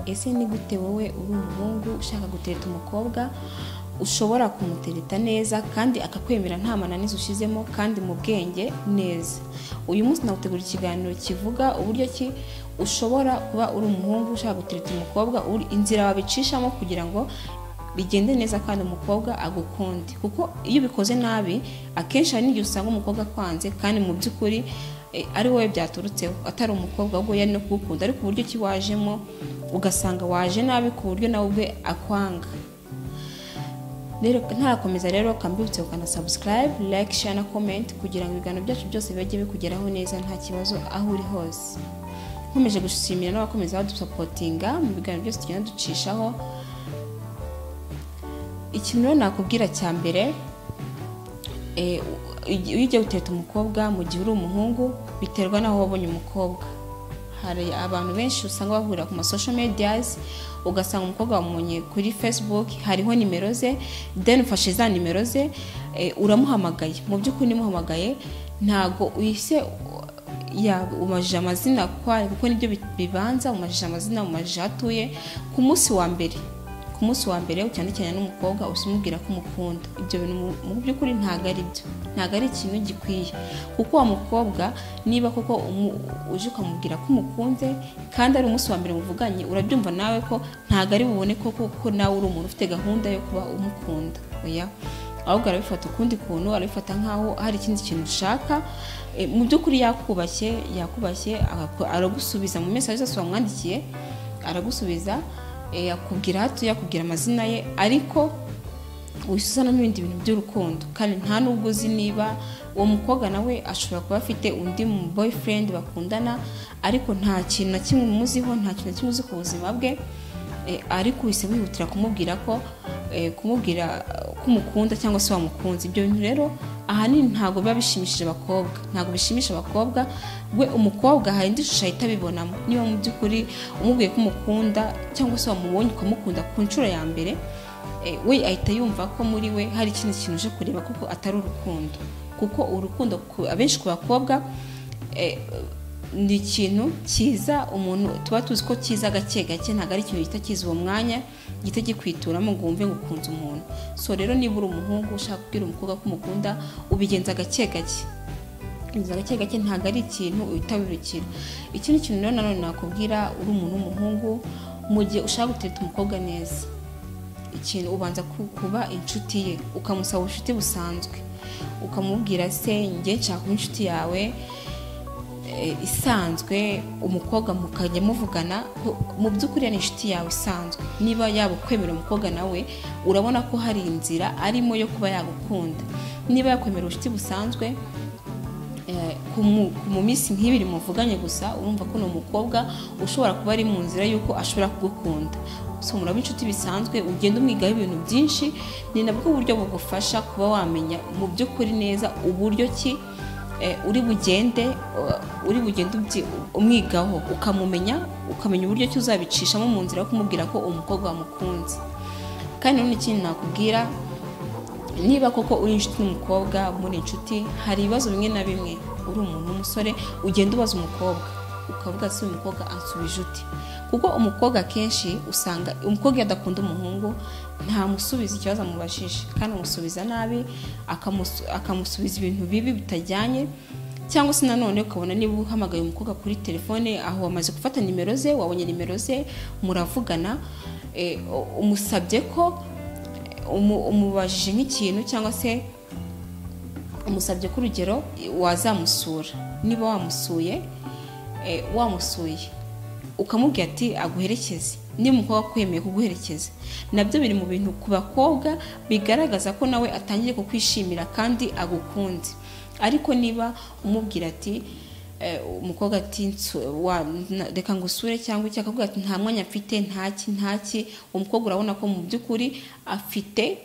ese ni gute wowe uri umuhungu ushaka gutereta umukobwa ushobora kumutereta neza kandi akakwemera nta mananiza ushizemo kandi mu bwenge neza uyu munsi nagutegura ikiganiro kivuga uburyo ki ushobora kuba uri umuhungu ushaka gutereta umukobwa inzira wabicishamo kugira ngo bigende neza kandi umukobwa agukunde kuko iyo ubikoze nabi akenshi hari n'igihe usanga umukobwa akwanze kandi mu by'ukuri ari wowe byaturutseho atari umukobwa ahubwo yari no kugukunda ariko uburyo ki wajemo ugasanga waje nabi ku buryo nawe ubwe akwanga rero ntarakomeza rero kambibutse ukana subscribe like share na comment kugira ngo ibiganiro byacu byose bijye bikugeraho neza nta kibazo aho uri hose nkomeje gushimira n'abakomeza badusapotinga mu biganiro byose tugenda ducishaho ikintu rero nakubwira cya mbere iyo ugiye guteta umukobwa mu gihe uri umuhungu biterwa n'aho wabonye umukobwa hari abantu benshi usanga bahurira ku masosho mediyazi ugasanga umukobwa wamunye kuri facebook hariho nimero ze deni ufashe za nimero ze uramuhamagaye mu by'ukuri nimuhamagaye ntabwo uhise umajije amazina kuko nibyo bibanza umajije amazina umajije aho atuye ku munsi wa mbere ku munsi wa mbere cyane cyane n'umukobwa usimubwira ko umukunda ibyo bintu mu by'ukuri ntabwo ari byo ntabwo ari ikintu gikwiye kuko uwo mukobwa niba koko uje ukamubwira ko umukunze kandi ari umunsi wa mbere muvuganye urabyumva nawe ko ntabwo ari bubone koko ko nawe uri umuntu ufite gahunda yo kuba umukunda oya ahubwo arabifata ukundi kuntu arabifata nk'aho hari ikindi kintu ushaka mu by'ukuri yakubashye yakubashye aragusubiza mu mesi yose wamwandikiye aragusubiza yakubwira hato yakubwira amazina ye ariko wisuzana n'ibindi bintu by'urukundo kandi nta n'ubwo uzi niba uwo mukobwa nawe ashobora kuba afite undi mu boyfriend bakundana ariko nta kintu na kimwe umuziho nta kintu na kimwe uzi ku buzima bwe ariko uhise wihutira kumubwira ko kumubwira ko umukunda cyangwa se wamukunze ibyo bintu rero ahanini ntabwo biba bishimishije abakobwa ntabwo bishimisha abakobwa we umukobwa hari indi shusho ahita abibonamo niba mu by'ukuri umubwiye ko umukunda cyangwa se wamubonye ukamukunda ku nshuro ya mbere we ahita yumva ko muri we hari ikindi kintu uje kureba kuko atari urukundo kuko urukundo abenshi ku bakobwa ni ikintu cyiza umuntu tuba tuzi ko cyiza gake gake ntabwo ari ikintu gihita kiza uwo mwanya gihita gikwituramo ngo wumve ngo ukunze umuntu so rero niba uri umuhungu ushaka kubwira umukobwa ko umukunda ubigenza gake gake ubigenza gake gake ntabwo ari ikintu uhita wirukira ikindi kintu rero nanone nakubwira uri umuntu w'umuhungu mu gihe ushaka gutereta umukobwa neza ikintu ubanza kuba inshuti ye ukamusaba ubucuti busanzwe ukamubwira se njye nshaka kuba inshuti yawe isanzwe umukobwa mukajya muvugana mu by'ukuri ni inshuti yawe isanzwe niba yaba ukwemera umukobwa nawe urabona ko hari inzira arimo yo kuba yagukunda niba yakwemera ubucuti busanzwe mu minsi nk'ibiri muvuganye gusa urumva ko ni umukobwa ushobora kuba ari mu nzira y'uko ashobora kugukunda muraba inshuti bisanzwe ugenda umwigaho ibintu byinshi ni nabwo uburyo bugufasha kuba wamenya mu by'ukuri neza uburyo ki uri bugende uri bugende umwigaho ukamumenya ukamenya uburyo ki uzabicishamo mu nzira yo kumubwira ko umukobwa wamukunze kandi nanone ikindi nakubwira niba koko uri inshuti n'umukobwa muri inshuti hari ibibazo bimwe na bimwe uri umuntu w'umusore ugenda ubaza umukobwa ukavuga si umukobwa ansubije uti kuko umukobwa akenshi usanga umukobwa iyo adakunda umuhungu ntamusubiza ikibazo amubajije kandi amusubiza nabi akamusubiza ibintu bibi bitajyanye cyangwa se nanone ukabona niba uhamagaye umukobwa kuri telefone aho wamaze gufata nimero ze wabonye nimero ze muravugana umusabye ko umubajije nk'ikintu cyangwa se umusabye ko urugero wazamusura niba wamusuye wamusuye ukamubwira ati aguherekeze niba umukobwa akwemeye kuguherekeza nabyo biri mu bintu ku bakobwa bigaragaza ko nawe atangiye kukwishimira kandi agukunze ariko niba umubwira ati umukobwa ati reka ngo usure cyangwa iki akavuga ati nta mwanya mfite ntaki ntaki umukobwa urabona ko mu by'ukuri afite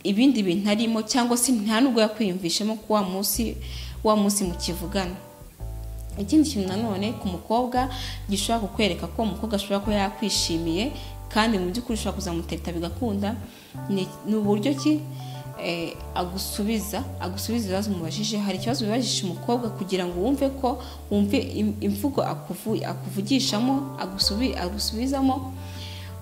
ibindi bintu arimo cyangwa se nta nubwo yakwiyumvishemo ko wa munsi wa munsi mukivugana ikindi kintu nanone ku mukobwa gishobora kukwereka ko umukobwa ashobora kuba yakwishimiye kandi mu by'ukuri ushobora kuzamuteta bigakunda ni uburyo ki agusubiza agusubiza ibibazo umubajije hari ikibazo wibajije umukobwa kugira ngo wumve ko wumve imvugo akuvugishamo agusubizamo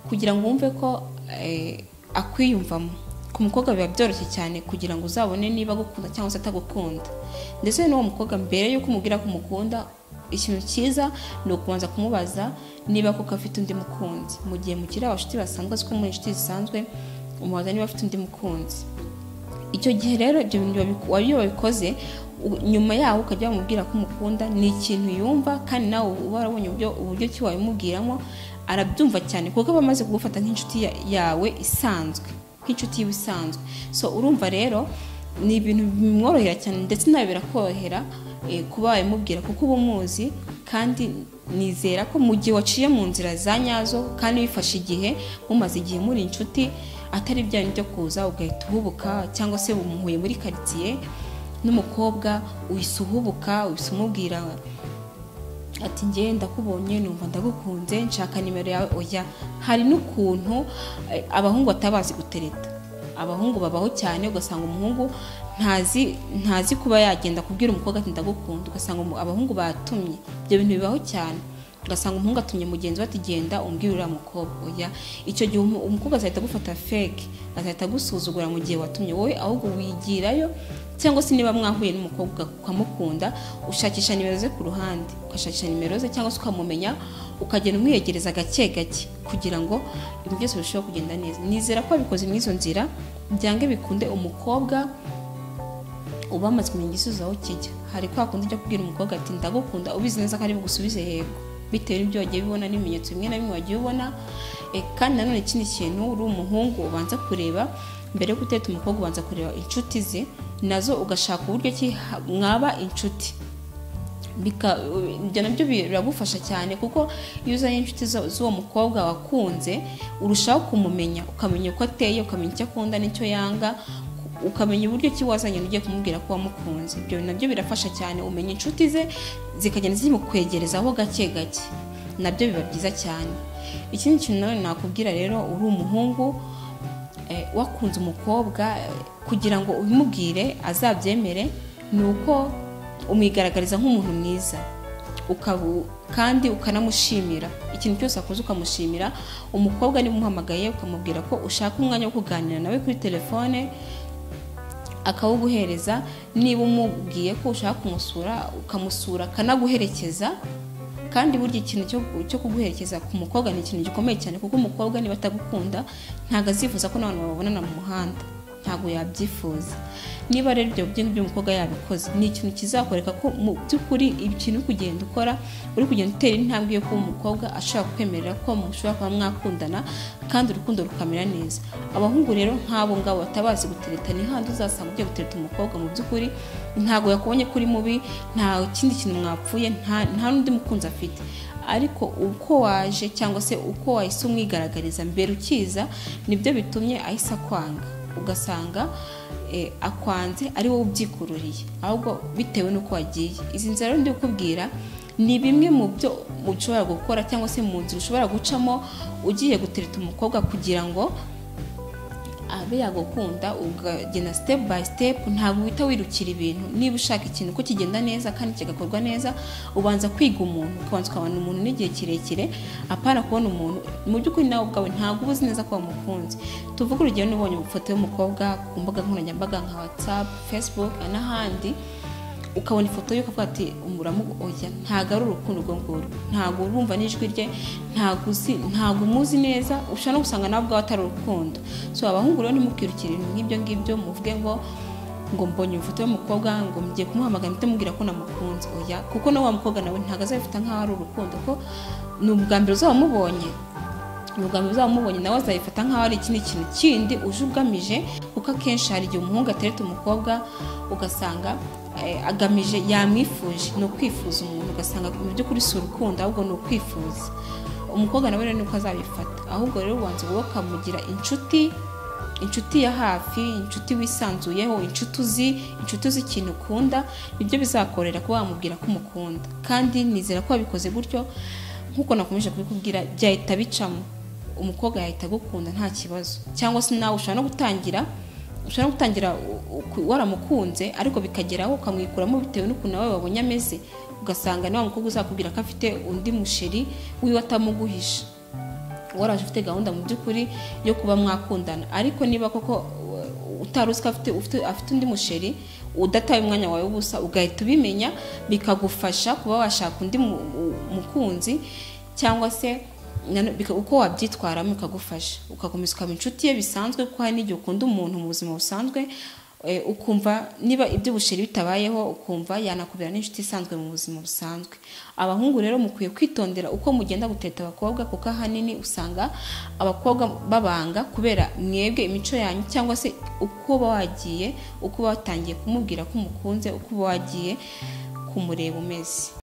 kugira ngo wumve ko eh, akwiyumvamo ku mukobwa biba byoroshye cyane kugira ngo uzabone niba agukunda cyangwa se atagukunda ndetse n'uwo mukobwa mbere y'uko umubwira ko umukunda ikintu cyiza ni ukubanza kumubaza niba koko afite undi mukunzi mu gihe mukiri abashuti basanzwe aziko muri inshuti zisanzwe umubaza niba afite undi mukunzi icyo gihe rero ibyo bintu wabiku- wa- iyo wabikoze u- nyuma yaho ukajya wamubwira ko umukunda ni ikintu yumva kandi nawe uba warabonye uburyo uburyo ki wabimubwiramo arabyumva cyane kuko aba amaze kugufata nk'inshuti ya- yawe isanzwe nk'inshuti yiwe isanzwe so urumva rero ni ibintu bimworohera cyane ndetse nawe birakorohera eh, kuba wabimubwira kuko uba umuzi kandi nizera ko mu gihe waciye mu nzira za nyazo kandi wifashe igihe mumaze igihe muri inshuti atari bya byo kuza ugahita uhubuka cyangwa se umuhuye muri karitsiye n'umukobwa uhise uhubuka uhise umubwira ati ngewe ndakubonye numva ndagukunze nshaka nimero yawe oya hari n'ukuntu eh, abahungu batabazi gutereta abahungu babaho cyane ugasanga umuhungu ntazi ntazi kuba yagenda kubwira umukobwa ati ndagukunda ugasanga umu- abahungu batumye ibyo bintu bibaho cyane ugasanga umuhungu atumye mugenzi we ati genda umbwire uriya mukobwa oya icyo gihe umu- umukobwa azahita agufata feke azahita agusuzugura mu gihe watumye wowe ahubwo wigirayo cyangwa se niba mwahuye n'umukobwa ukamukunda ushakisha nimero ze ku ruhande ugashakisha nimero ze cyangwa se ukamumenya ukagenda umwiyegereza gake gake kugira ngo ibintu byose birusheho kugenda neza nizera ko wabikoze muri izo nzira byange bikunde umukobwa uba wamaze kumenya igisubizo aho kijya hari kwa kundi ujya kubwira umukobwa ati ndagukunda ubizi neza ko ari bugusubize yego bitewe n'ibyo wagiye ubibona n'ibimenyetso bimwe na bimwe wagiye ubona Eh, kandi nanone ikindi kintu uri umuhungu ubanza kureba mbere yo guteta umukobwa ubanza kureba inshuti ze nazo ugashaka uburyo ki ha- mwaba inshuti Bika- ibyo nabyo biragufasha cyane kuko iyo uzanye inshuti zo- z'uwo mukobwa wakunze urushaho kumumenya ukamenya uko ateye ukamenya icyo akunda n'icyo yanga ukamenya uburyo ki wazanye ugiye kumubwira ko wamukunze ibyo nabyo birafasha cyane umenya inshuti ze zikagenda zimukwegerezaho gake gake nabyo biba byiza cyane ikindi kintu nawe nakubwira rero uri umuhungu eh, wakunze umukobwa eh, kugira ngo ubimubwire azabyemere ni uko umwigaragariza nk'umuntu mwiza ukabu kandi ukanamushimira ikintu cyose akoze ukamushimira umukobwa niba umuhamagaye ukamubwira ko ushaka umwanya wo kuganira nawe kuri telefone akawuguhereza niba umubwiye ko ushaka kumusura ukamusura akanaguherekeza kandi burya ikintu cyo, cyo kuguherekeza ku mukobwa ni ikintu gikomeye cyane kuko umukobwa niba atagukunda ntabwo azifuza ko n'abantu babonana mu muhanda ntabwo yabyifuza niba rero ibyo byinshi by'umukobwa yabikoze ni ikintu kizakwereka ko mu by'ukuri ikintu uri kugenda ukora uri kugenda utera intambwe yo kuba umukobwa ashobora kwemerera ko mushobora kuba mwakundana kandi urukundo rukamera neza abahungu rero nk'abo ngabo batabazi gutereta ni handi uzasanga ugiye gutereta umukobwa mu by'ukuri ntabwo yakubonye ko uri mubi nta kindi kintu mwapfuye nta nta n'undi mukunzi afite ariko uko waje cyangwa se uko wahise umwigaragariza mbere ukiza nibyo bitumye ahise akwanga ugasanga eh, akwanze ari wowe ubyikururiye ahubwo bitewe n'uko wagiye izi nzira rero ndi kukubwira ni bimwe mu byo ushobora gukora cyangwa se mu nzira ushobora gucamo ugiye gutereta umukobwa kugira ngo abe yagukunda ukagenda step by step ntabwo uhita wirukira ibintu niba ushaka ikintu ko kigenda neza kandi kigakorwa neza ubanza kwiga umuntu ukabanza ukabona umuntu n'igihe kirekire apana kubona umuntu mu by'ukuri nawe ubwawe ntabwo uba uzi neza ko wamukunze tuvuge urugero n'ubonye ifoto y'umukobwa ku mbuga nkoranyambaga nka whatsapp facebook n'ahandi ukabona ifoto y'uko avuga ati umuramu oya ntabwo ari urukundo urwo ngurwo ntabwo urumva n'ijwi rye ntabwo uzi ntabwo umuzi neza ushobora no gusanga nawe ubwawe atari urukundo so abahungu rero ntimukirukire ibintu nk'ibyo ngibyo muvuge ngo ngo mbonye ifoto y'umukobwa ngo mgiye kumuhamagara mpite mubwira ko namukunze oya kuko nawe wa mukobwa nawe ntabwo azabifata nk'aho ari urukundo ko ni ubwa mbere uzaba umubonye ubwambere uzamubonye nawe azayifata nk'aho ari ikindi kintu kindi uje ugamije kuko akenshi hari igihe umuhungu atereta umukobwa ugasanga eh, agamije yamwifuje ni ukwifuza umuntu ugasanga mu by'ukuri si urukundo ahubwo ni ukwifuza umukobwa nawe rero niko azabifata ahubwo rero ubanza wowe ukamugira inshuti inshuti ya hafi inshuti wisanzuyeho inshuti uzi inshuti uzi ikintu ukunda nibyo bizakorera kuba wamubwira ko umukunda kandi nizera ko wabikoze gutyo nk'uko nakomeje kubikubwira byahita bicamo umukobwa yahita agukunda nta kibazo cyangwa se nawe ushobora no gutangira ushobora no gutangira u- u- waramukunze ariko bikageraho ukamwikuramo bitewe n'ukuntu nawe wabonye ameze ugasanga niba mukobwa uzakubwira ko afite undi musheri wiwe atamuguhisha waraje ufite gahunda mu by'ukuri yo kuba mwakundana ariko niba koko utari uzi ko afite ufite- afite undi musheri udataye umwanya wawe w'ubusa ugahita ubimenya bikagufasha kuba washaka undi mu- u- mukunzi cyangwa se nano- bika- uko wabyitwaramo bikagufasha ugakomeza ukaba inshuti ye bisanzwe kuko hari n'igihe ukunda umuntu mu buzima busanzwe eh, ukumva niba ibyo busheri bitabayeho ukumva yanakubera n'inshuti isanzwe mu buzima busanzwe abahungu rero mukwiye kwitondera uko mugenda guteta abakobwa kuko ahanini usanga abakobwa babanga kubera mwebwe imico yanyu cyangwa se uko uba wagiye uko uba watangiye kumubwira ko umukunze uko uba wagiye kumureba umeze